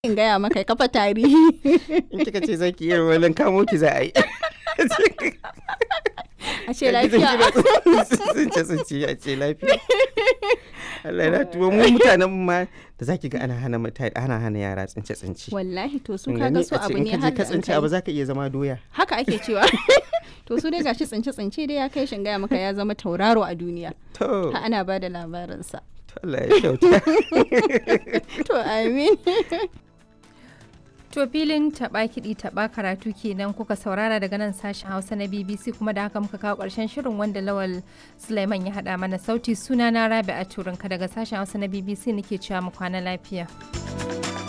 in gaya maka kafa tarihi in kika ce zaki iya wannan kamo ki za a yi a ce lafiya tsince tsince a ce lafiya Allah na tuwo mu mutanen ma da zaki ga ana hana mutane ana hana yara tsince tsince wallahi to su Kin kaga gani? su A ce abu in ne ka je har ka da tsince an abu kai. zaka iya zama doya haka ake cewa to su dai gashi tsince tsince dai ya kai shin gaya maka ya zama tauraro a duniya to ha ana ba da labarinsa to Allah ya kyauta to amin To filin taɓa kiɗi taɓa karatu kenan kuka saurara daga nan sashen Hausa na BBC kuma da haka muka kawo ƙarshen shirin wanda Lawal Sulaiman ya haɗa mana sauti suna na Rabi a Turinka daga sashen Hausa na BBC nake cewa mu kwana lafiya.